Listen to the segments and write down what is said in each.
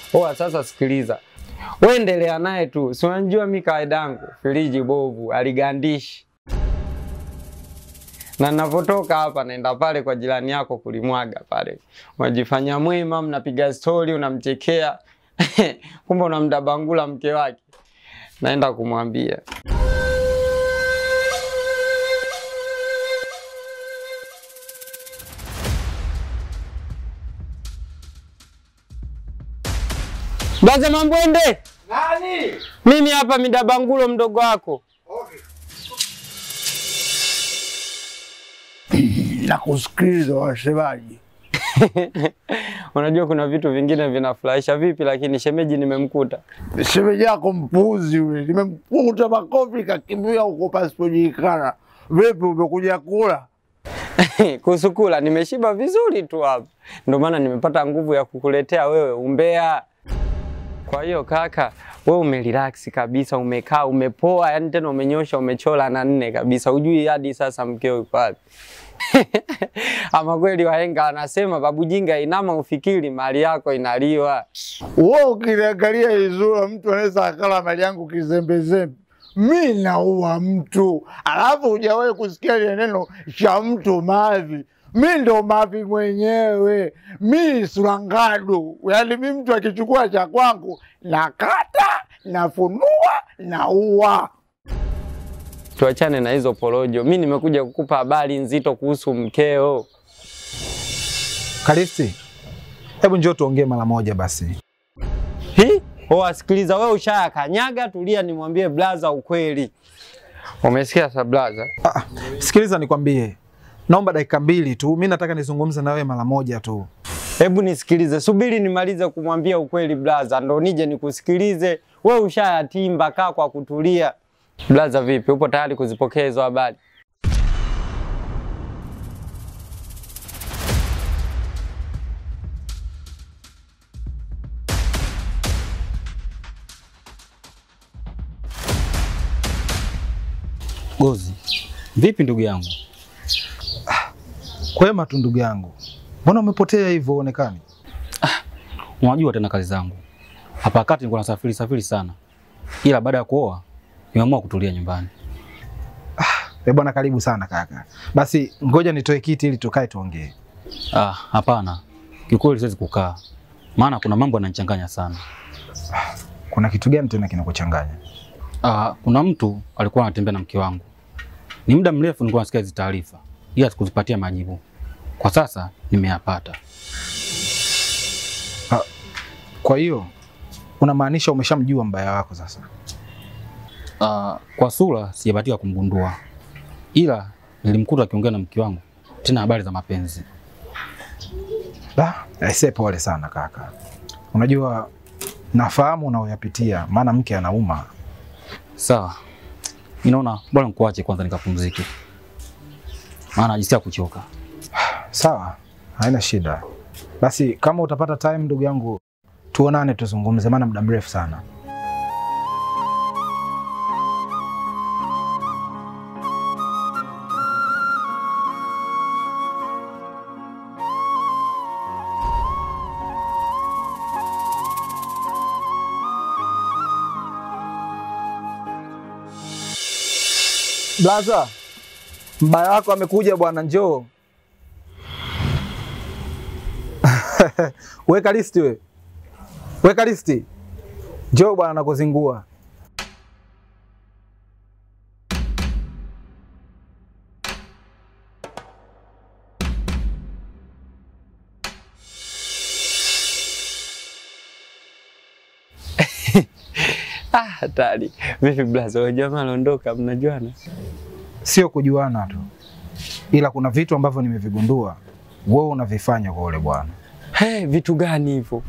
Oa, sasa sikiliza, wewe endelea naye tu, si unajua mi kawaida yangu firiji bovu aligandishi, na ninapotoka hapa naenda pale kwa jirani yako kulimwaga pale, unajifanya mwema, mnapiga stori, unamchekea kumbe unamdabangula mke wake, naenda kumwambia Baze Mambwende, Nani? mimi hapa midabangulo mdogo wako. Okay. Nakusikiliza wasemaji. Unajua kuna vitu vingine vinafurahisha vipi, lakini shemeji nimemkuta. Shemeji yako mpuzi yule, nimemkuta makofi kakimbia huko pasipojulikana. Vipi, umekuja kula? Kuhusu kula nimeshiba vizuri tu hapa, ndio maana nimepata nguvu ya kukuletea wewe umbea. Kwa hiyo kaka, wewe umerelax kabisa, umekaa umepoa, yani tena umenyosha, umechola na nne kabisa, ujui hadi sasa mkeo yuko wapi. Ama kweli wahenga wanasema babu jinga inama ufikiri mali yako inaliwa. Wewe ukiniangalia izura, mtu anaweza akala mali yangu kizembezembe. Mi naua mtu, alafu hujawahi kusikia ile neno cha mtu mavi. Mi ndo mavi mwenyewe, mi surangadu. Yaani mi mtu akichukua cha kwangu nakata, nafunua, naua. Tuachane na hizo porojo. Mi nimekuja kukupa habari nzito kuhusu mkeo. Kalisti, hebu njoo tuongee mara moja basi. Hi? Oh, sikiliza wewe ushaya kanyaga, tulia nimwambie blaza ukweli. Umesikia sa blaza? Ah, sikiliza nikwambie, naomba dakika mbili tu, mi nataka nizungumze na wewe mara moja tu. Hebu nisikilize, subiri nimalize kumwambia ukweli blaza, ndo nije nikusikilize. Wewe ushayatimba, kaa kwa kutulia. Blaza, vipi, upo tayari kuzipokea hizo habari? Gozi, vipi ndugu yangu? Kwema tu ndugu yangu, mbona umepotea hivyo uonekani? Unajua tena kazi zangu hapa kati, nilikuwa nasafiri safiri sana, ila baada ya kuoa nimeamua kutulia nyumbani. Eh bwana, karibu sana kaka. Basi ngoja nitoe kiti ili tukae tuongee. Ah, hapana, kiukweli siwezi kukaa, maana kuna mambo yananichanganya sana. Kuna kitu gani tena kinakuchanganya? Ah, kuna mtu alikuwa anatembea na mke wangu, ni muda mrefu nilikuwa nasikia hizi taarifa, ila sikuzipatia majibu. Kwa sasa nimeyapata. Kwa hiyo unamaanisha umeshamjua mbaya wako sasa? Ah, kwa sura sijabatika kumgundua, ila nilimkuta akiongea na mke wangu, tena habari za mapenzi. Da, aisee, pole sana kaka. Unajua nafahamu unaoyapitia, maana mke anauma. Sawa, ninaona bora nikuache kwanza nikapumzike, maana najisikia kuchoka. Sawa, haina shida. Basi kama utapata time, ndugu yangu, tuonane tuzungumze, maana muda mrefu sana. Blaza, mbaya wako amekuja bwana, njoo. Weka listi we. Weka listi. Njoo bwana nakuzingua. Ah, hatari. Vipi blaza, wewe jamaa aliondoka, mnajuana? Sio kujuana tu, ila kuna vitu ambavyo nimevigundua wewe unavifanya kwa ule bwana. Hey, vitu gani hivyo?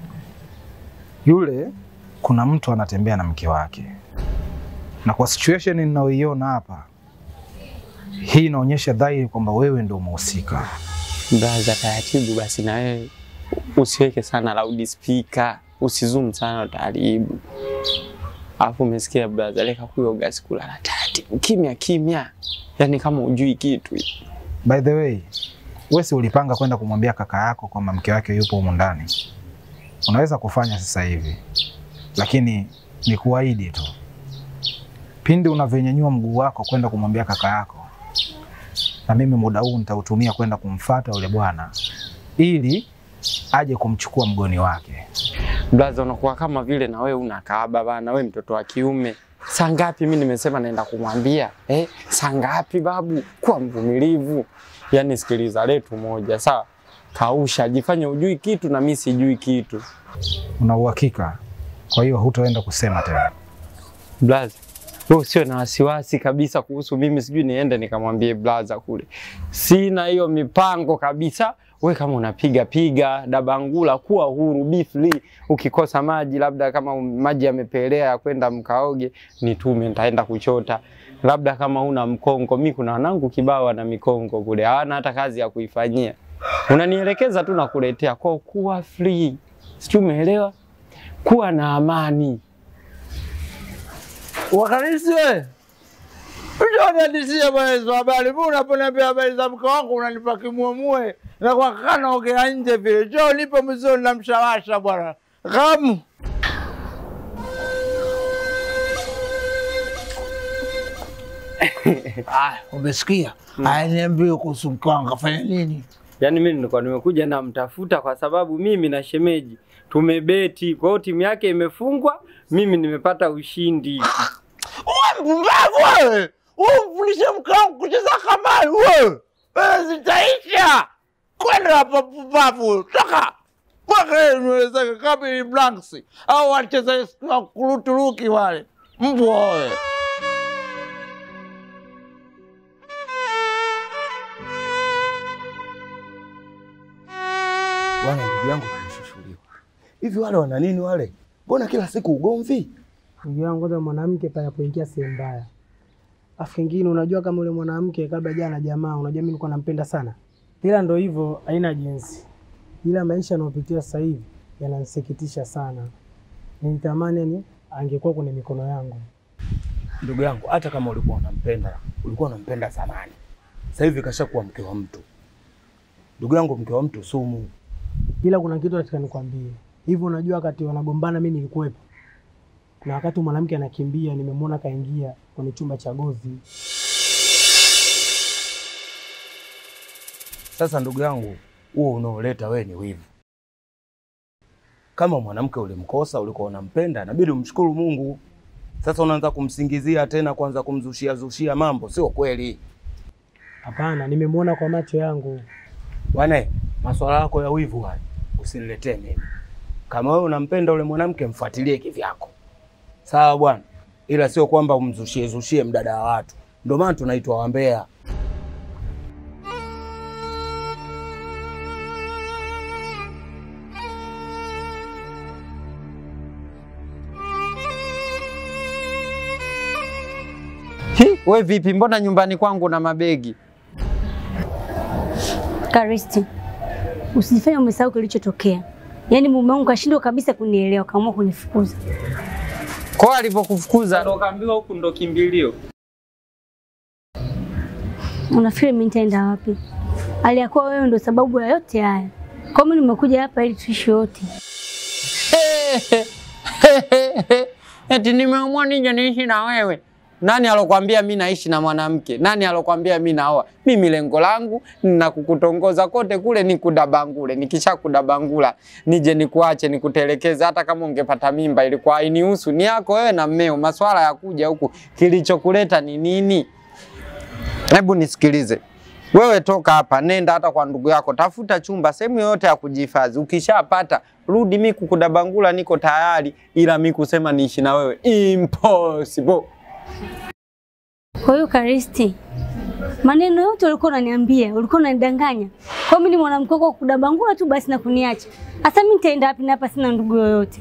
Yule kuna mtu anatembea na mke wake, na kwa situation ninayoiona hapa, hii inaonyesha dhahiri kwamba wewe ndio umehusika. Blaza, taratibu basi na wewe usiweke sana loud speaker, usizoom sana utaharibu. Alafu umesikia blaza, leka kuyo gasi kulala taratibu, kimya kimya, yaani kama ujui kitu. By the way, wewe si ulipanga kwenda kumwambia kaka yako kwamba mke wake yupo humu ndani? unaweza kufanya sasa hivi, lakini ni kuahidi tu, pindi unavyonyanyua mguu wako kwenda kumwambia kaka yako, na mimi muda huu nitautumia kwenda kumfata yule bwana ili aje kumchukua mgoni wake. Blaza, unakuwa kama vile na wewe una kaaba bana, wewe mtoto wa kiume. Saa ngapi mimi nimesema naenda kumwambia eh? Saa ngapi babu? Kuwa mvumilivu. Yaani sikiliza, letu moja sawa, kausha, jifanye ujui kitu na mimi sijui kitu. Una uhakika? Kwa hiyo hutaenda kusema tena? Blaza, wewe usiwe na wasiwasi kabisa kuhusu mimi, sijui niende nikamwambie blaza kule. Sina hiyo mipango kabisa. We kama unapiga piga dabangula, kuwa huru, be free. Ukikosa maji, labda kama maji yamepelea ya kwenda mkaoge, nitume, nitaenda kuchota. Labda kama una mkongo, mi kuna wanangu kibao wana mikongo kule, hawana hata kazi ya kuifanyia. Unanielekeza tu nakuletea. Kwa kuwa free, sijui umeelewa? Kuwa na amani. Wakanisi we, utaniadisia bwana hizo habari. Mbona unaponiambia habari za mke wangu unanipa kimuemue na kwa kaka naongea nje vile. Jo, nipe mzuri na mshawasha bwana. Kamu. Ah, umesikia? Aya, niambie kuhusu mke wangu afanya nini? Yaani mimi nilikuwa nimekuja namtafuta kwa sababu mimi na shemeji tumebeti, kwa hiyo timu yake imefungwa, mimi nimepata ushindi. Uwe mpumbavu wewe! Umfundishe mke wangu kucheza kamari wewe! Wewe zitaisha! Kwenda hapa pumbavu, toka! Mpaka yeye nywele zake kama ni blanks au wacheza kuruturuki wale mbwa wewe. Bwana ndugu yangu kanishushuliwa. Hivi wale wana nini wale? Mbona kila siku ugomvi? Ndugu yangu, kwanza mwanamke pale anapoingia sehemu mbaya. Afu kingine, unajua kama yule mwanamke kabla jana jamaa, unajua mimi nilikuwa nampenda sana, ila ndo hivyo, haina jinsi. Ila maisha anayopitia sasa hivi yananisikitisha sana. Nilitamani yani angekuwa kwenye mikono yangu. Ndugu yangu, hata kama ulikuwa unampenda, ulikuwa unampenda zamani. Sasa hivi kashakuwa mke wa mtu. Ndugu yangu, mke wa mtu sumu. Ila kuna kitu nataka nikwambie hivyo, unajua wakati wanagombana mimi nilikuwepo, na wakati mwanamke anakimbia nimemwona kaingia kwenye chumba cha gozi. Sasa ndugu yangu, huo unaoleta wewe ni wivu. Kama mwanamke ulimkosa, ulikuwa unampenda, inabidi umshukuru Mungu. Sasa unaanza kumsingizia tena, kwanza kumzushia zushia mambo, sio kweli Hapana, nimemwona kwa macho yangu. bwana. Maswala yako ya wivu haya usiniletee mimi. Kama wewe unampenda ule mwanamke, mfuatilie kivyako, sawa bwana, ila sio kwamba umzushie zushie mdada wa watu. Ndio maana tunaitwa wambea. Hi, we vipi? Mbona nyumbani kwangu na mabegi? Karisti, usijifanye umesahau kilichotokea. Yaani mume wangu kashindwa kabisa kunielewa, kaamua kunifukuza. Kwa alivyokufukuza ndo kaambiwa huku ndo kimbilio. Unafikiri mimi nitaenda wapi? Aliyakuwa wewe ndo sababu ya yote haya. Kwa mimi nimekuja hapa ili tuishi wote. Eti nimeamua nije niishi na wewe. Nani alokwambia mi naishi na mwanamke? Nani alokwambia mi naoa? Mimi lengo langu na kukutongoza kote kule ni kudabangule. Nikisha kudabangula nije nikuache nikutelekeze. Hata kama ungepata mimba ilikuwa hainihusu, ni yako wewe na mmeo. Maswala ya kuja huku, kilichokuleta ni nini? Hebu nisikilize. Wewe toka hapa, nenda hata kwa ndugu yako, tafuta chumba sehemu yoyote ya kujihifadhi. Ukishapata rudi, mi kukudabangula niko tayari, ila mi kusema niishi na wewe impossible. Kwa hiyo Karisti, maneno yote ulikuwa unaniambia, ulikuwa unanidanganya. Kwa mimi ni mwanamke wako wa kudabangula tu basi na kuniacha. Sasa mimi nitaenda wapi na hapa sina ndugu yoyote?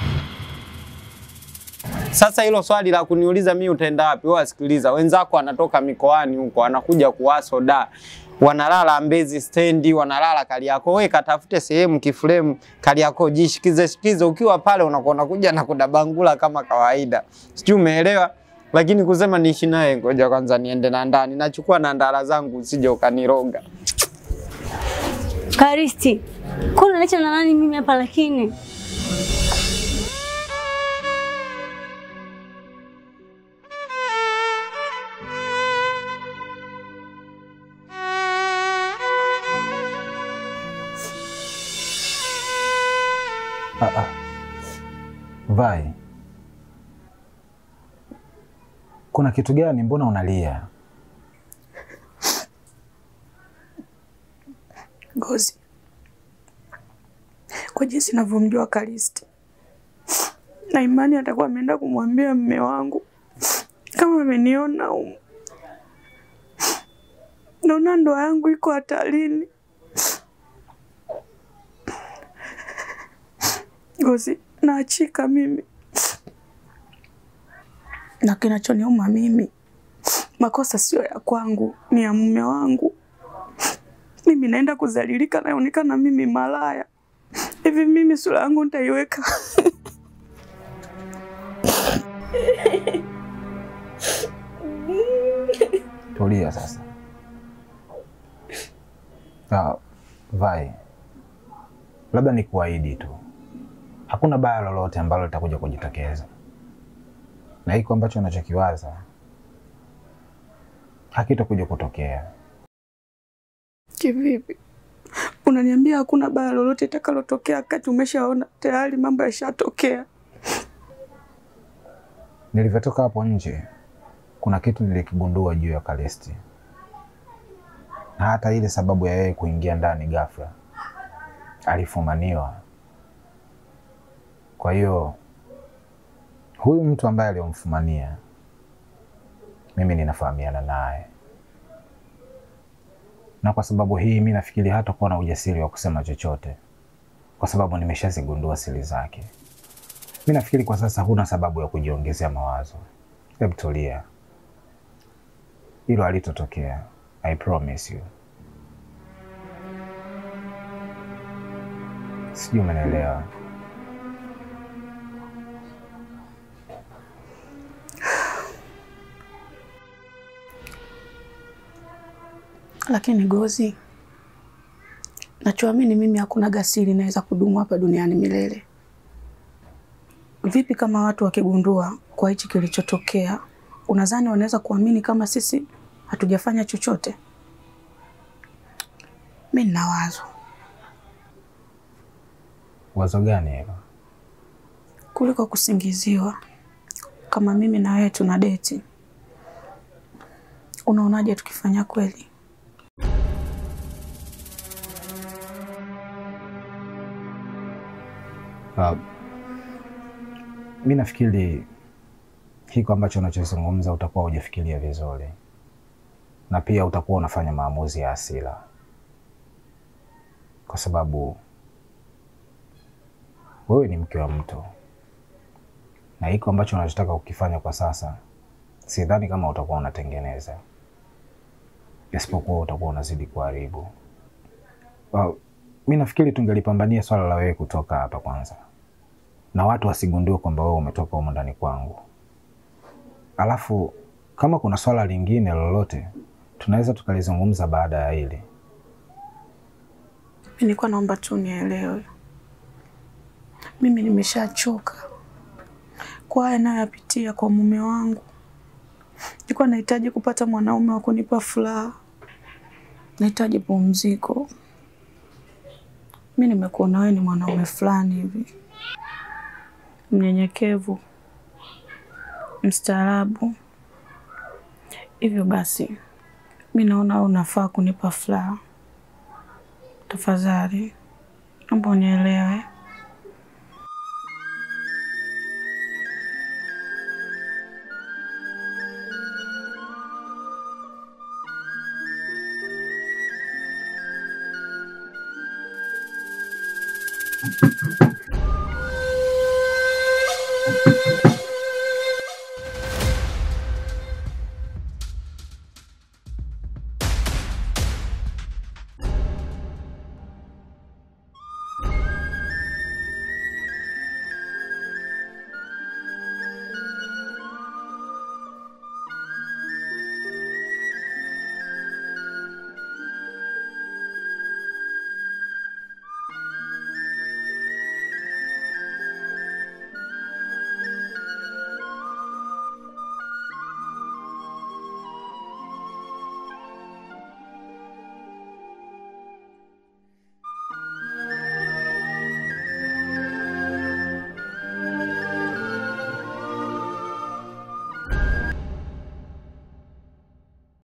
Sasa hilo swali la kuniuliza mi utaenda wapi, wewe sikiliza, wenzako wanatoka mikoani huko, wanakuja kuwaso da wanalala Mbezi stendi, wanalala Kariakoo. Wewe katafute sehemu kifremu Kariakoo, jishikize shikize. Ukiwa pale unakuwa unakuja na kudabangula kama kawaida, sijui umeelewa. Lakini kusema niishi naye, ngoja kwanza niende na ndani, nachukua na ndara zangu, usije ukaniroga. Karisti, kuna unaniacha na nani mimi hapa lakini? Ah, ah. Vai, kuna kitu gani? Mbona unalia? Ngozi, kwa jinsi navyomjua Kalisti na imani atakuwa ameenda kumwambia mme wangu kama ameniona humu, naona ndoa yangu iko hatarini. Ngozi, naachika mimi, na kinachoniuma mimi, makosa sio ya kwangu, ni ya mume wangu mimi naenda kuzalilika, naonekana mimi malaya hivi. Mimi sura yangu nitaiweka Tulia sasa. Ah, Vai, labda ni kuahidi tu, hakuna baya lolote ambalo litakuja kujitokeza, na hiko ambacho unachokiwaza hakitakuja kutokea. kivipi? Unaniambia hakuna baya lolote itakalotokea wakati umeshaona tayari mambo yashatokea? Nilivyotoka hapo nje, kuna kitu nilikigundua juu ya Kalisti, na hata ile sababu ya yeye kuingia ndani ghafla, alifumaniwa. Kwa hiyo huyu mtu ambaye aliyomfumania mimi ninafahamiana naye, na kwa sababu hii mi nafikiri hatakuwa na ujasiri wa kusema chochote, kwa sababu nimeshazigundua siri zake. Mi nafikiri kwa sasa huna sababu ya kujiongezea mawazo. Hebu tulia, hilo halitotokea. I promise you. Sijui umenielewa. Lakini Gozi, nachoamini mimi hakuna gasiri inaweza kudumu hapa duniani milele. Vipi kama watu wakigundua kwa hichi kilichotokea, unadhani wanaweza kuamini kama sisi hatujafanya chochote? Mi nina wazo Wazo gani hilo? kuliko kusingiziwa kama mimi na wewe tuna deti. Unaonaje tukifanya kweli? Uh, mi nafikiri hiko ambacho unachozungumza utakuwa hujafikiria vizuri, na pia utakuwa unafanya maamuzi ya hasira, kwa sababu wewe ni mke wa mtu, na hiko ambacho unachotaka kukifanya kwa sasa, sidhani kama utakuwa unatengeneza, isipokuwa utakuwa unazidi kuharibu. Uh, mi nafikiri tungelipambania swala la wewe kutoka hapa kwanza, na watu wasigundue kwamba wewe umetoka humo ndani kwangu. Alafu kama kuna swala lingine lolote tunaweza tukalizungumza baada ya hili. Mi nilikuwa naomba tu nielewe, mimi nimeshachoka kwa haya nayoyapitia kwa mume wangu. Nilikuwa nahitaji kupata mwanaume wa kunipa furaha, nahitaji pumziko. Mi nimekuona wewe ni mwanaume fulani hivi mnyenyekevu, mstaarabu. Hivyo basi, mi naona wewe unafaa kunipa furaha. Tafadhali naomba unielewe.